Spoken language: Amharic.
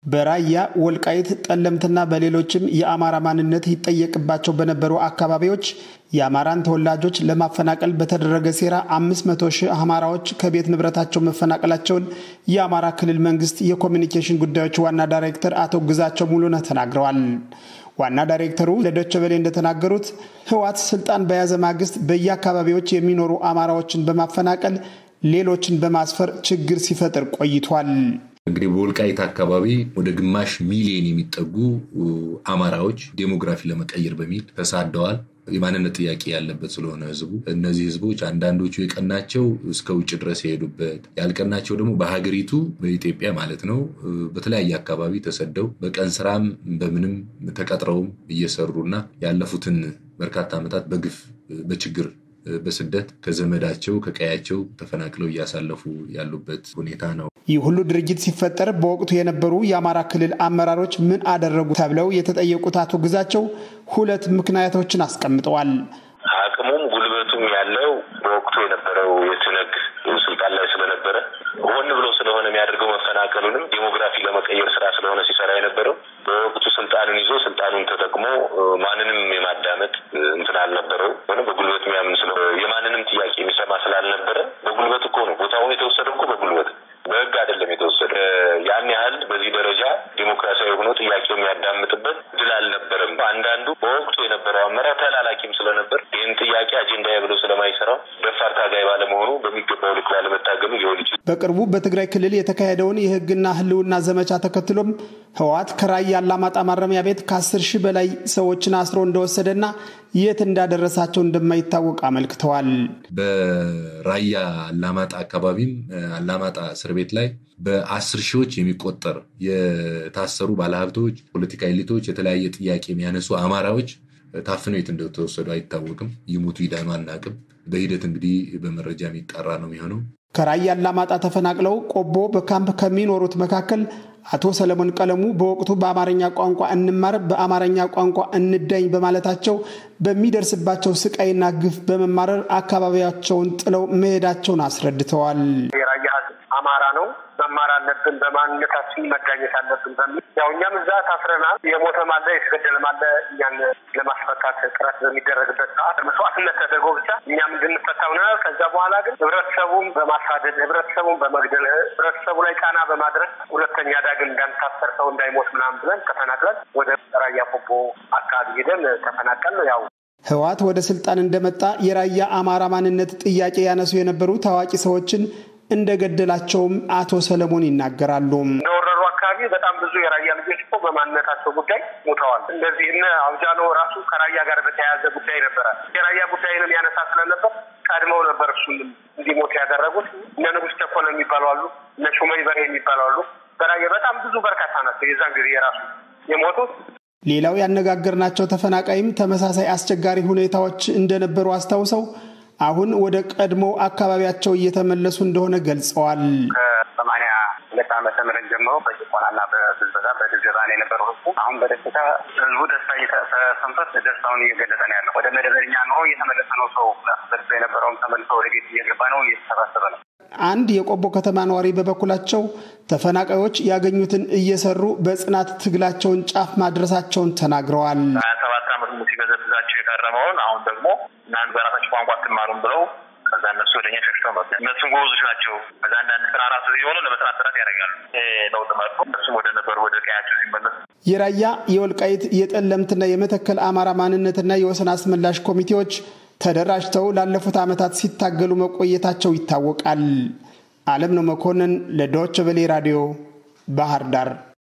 በራያ ወልቃይት፣ ጠለምትና በሌሎችም የአማራ ማንነት ይጠየቅባቸው በነበሩ አካባቢዎች የአማራን ተወላጆች ለማፈናቀል በተደረገ ሴራ 500 ሺህ አማራዎች ከቤት ንብረታቸው መፈናቀላቸውን የአማራ ክልል መንግስት የኮሚኒኬሽን ጉዳዮች ዋና ዳይሬክተር አቶ ግዛቸው ሙሉነህ ተናግረዋል። ዋና ዳይሬክተሩ ለዶቼ ቬለ እንደተናገሩት ህወሓት ስልጣን በያዘ ማግስት በየአካባቢዎች የሚኖሩ አማራዎችን በማፈናቀል ሌሎችን በማስፈር ችግር ሲፈጥር ቆይቷል። እንግዲህ በወልቃይት አካባቢ ወደ ግማሽ ሚሊዮን የሚጠጉ አማራዎች ዴሞግራፊ ለመቀየር በሚል ተሳደዋል። የማንነት ጥያቄ ያለበት ስለሆነ ህዝቡ እነዚህ ህዝቦች አንዳንዶቹ የቀናቸው እስከ ውጭ ድረስ የሄዱበት ያልቀናቸው ደግሞ በሀገሪቱ በኢትዮጵያ ማለት ነው በተለያየ አካባቢ ተሰደው በቀን ስራም በምንም ተቀጥረውም እየሰሩና ያለፉትን በርካታ ዓመታት በግፍ በችግር በስደት ከዘመዳቸው ከቀያቸው ተፈናቅለው እያሳለፉ ያሉበት ሁኔታ ነው። ይህ ሁሉ ድርጊት ሲፈጠር በወቅቱ የነበሩ የአማራ ክልል አመራሮች ምን አደረጉ ተብለው የተጠየቁት አቶ ግዛቸው ሁለት ምክንያቶችን አስቀምጠዋል። አቅሙም ጉልበቱም ያለው በወቅቱ የነበረው የትነግ ስልጣን ላይ ስለነበረ ሆን ብሎ ስለሆነ የሚያደርገው መፈናቀሉንም ዴሞግራፊ ለመቀየር ስራ ስለሆነ ሲሰራ የነበረው በወቅቱ ስልጣኑን ይዞ ስልጣኑን ተጠቅሞ ማንንም የማዳመጥ እንትን አልነበረው ሆነ በጉልበት የሚያምን ስለ የማንንም ጥያቄ የሚሰማ ስላልነበረ በጉልበት እኮ ነው ቦታውን የተወሰደ እኮ በጉልበት በህግ አይደለም የተወሰደ። ያን ያህል በዚህ ደረጃ ዲሞክራሲያዊ ሆኖ ጥያቄው የሚያዳምጥበት ድል አልነበረም። አንዳንዱ በወቅቱ የነበረው አመራር ተላላኪም ስለነበር ይህን ጥያቄ አጀንዳዬ ብሎ ስለማይሰራው ደፋር ታጋይ ባለመሆኑ በሚገባው ልክ ባለመታገሉ ሊሆን ይችላል። በቅርቡ በትግራይ ክልል የተካሄደውን የህግና ህልውና ዘመቻ ተከትሎም ህወሓት ከራያ አላማጣ ማረሚያ ቤት ከአስር ሺህ በላይ ሰዎችን አስሮ እንደወሰደና የት እንዳደረሳቸው እንደማይታወቅ አመልክተዋል። በራያ አላማጣ አካባቢም አላማጣ እስር ቤት ላይ በአስር ሺዎች የሚቆጠር የታሰሩ ባለሀብቶች፣ ፖለቲካ ኤሊቶች፣ የተለያየ ጥያቄ የሚያነሱ አማራዎች ታፍነው የት እንደተወሰዱ አይታወቅም። ይሙቱ ይዳኑ አናቅም። በሂደት እንግዲህ በመረጃ የሚጠራ ነው የሚሆነው። ከራያ አላማጣ ተፈናቅለው ቆቦ በካምፕ ከሚኖሩት መካከል አቶ ሰለሞን ቀለሙ በወቅቱ በአማርኛ ቋንቋ እንማር፣ በአማርኛ ቋንቋ እንዳኝ በማለታቸው በሚደርስባቸው ስቃይና ግፍ በመማረር አካባቢያቸውን ጥለው መሄዳቸውን አስረድተዋል። የራያ ህዝብ አማራ ነው፣ መማር አለብን፣ በማንነታችን መዳኘት አለብን በሚል ያው እኛም እዛ ታስረናል። የሞተም አለ የተገደለም አለ። እኛን ለማስፈታት ጥረት በሚደረግበት ሰዓት መስዋዕትነት ተደርጎ ብቻ እኛም እንድንፈታ ሆነናል። ከዛ በኋላ ግን ህብረተሰቡን በማሳደድ ህብረተሰቡን በመግደል ህብረተሰቡ ላይ ጫና በማድረግ ሁለተኛ ዳግም እንዳንታሰር ሰው እንዳይሞት ምናምን ብለን ተፈናቅለን ወደ ራያ ቆቦ አካባቢ ሄደን ተፈናቀል ያው ህወሓት ወደ ስልጣን እንደመጣ የራያ አማራ ማንነት ጥያቄ ያነሱ የነበሩ ታዋቂ ሰዎችን እንደገደላቸውም አቶ ሰለሞን ይናገራሉ። እንደወረሩ አካባቢ በጣም ብዙ የራያ ልጆች እኮ በማንነታቸው ጉዳይ ሞተዋል። እንደዚህ እነ አውጃኖ ራሱ ከራያ ጋር በተያያዘ ጉዳይ ነበረ። የራያ ጉዳይንም ያነሳ ስለነበር ቀድመው ነበር እሱን እንዲሞት ያደረጉት። እነ ንጉስ ቸኮለ የሚባሉ አሉ፣ እነ ሹመይ በርሄ የሚባሉ አሉ። በራያ በጣም ብዙ በርካታ ናቸው የዛን ጊዜ የራሱ የሞቱት። ሌላው ያነጋገርናቸው ተፈናቃይም ተመሳሳይ አስቸጋሪ ሁኔታዎች እንደነበሩ አስታውሰው አሁን ወደ ቀድሞ አካባቢያቸው እየተመለሱ እንደሆነ ገልጸዋል። ከሰማንያ ሁለት ዓመተ ምህረት ጀምሮ በጭቆናና በብዝበዛ በድብደባ ነው የነበረው ህዝቡ። አሁን በደስታ ህዝቡ ደስታ እየተሰንበት ደስታውን እየገለጠ ነው ያለው። ወደ መደበኛ ኑሮ እየተመለሰ ነው። ሰው ደርሶ የነበረውን ተመልሶ ወደ ቤት እየገባ ነው፣ እየተሰባሰበ ነው። አንድ የቆቦ ከተማ ነዋሪ በበኩላቸው ተፈናቃዮች ያገኙትን እየሰሩ በጽናት ትግላቸውን ጫፍ ማድረሳቸውን ተናግረዋል። ሀያ ሰባት ዓመት ሙሉ ሲበዘብዛቸው የቀረመውን አሁን ደግሞ እናንተ በራሳቸው ቋንቋ አትማሩም ብለው ከዛ እነሱ ወደኛ ሸሽተው መጡ። እነሱም ጎበዞች ናቸው። ከዛ አንዳንድ ስራ ራሱ የሆኑ ለመስራት ጥረት ያደርጋሉ። ለውጥ መጡ። እነሱም ወደ ነበሩ ወደ ቀያቸው ሲመለሱ የራያ የወልቃይት የጠለምትና የመተከል አማራ ማንነትና የወሰን አስመላሽ ኮሚቴዎች ተደራጅተው ላለፉት ዓመታት ሲታገሉ መቆየታቸው ይታወቃል። አለም ነው መኮንን ለዶይቼ ቬለ ራዲዮ ባህር ዳር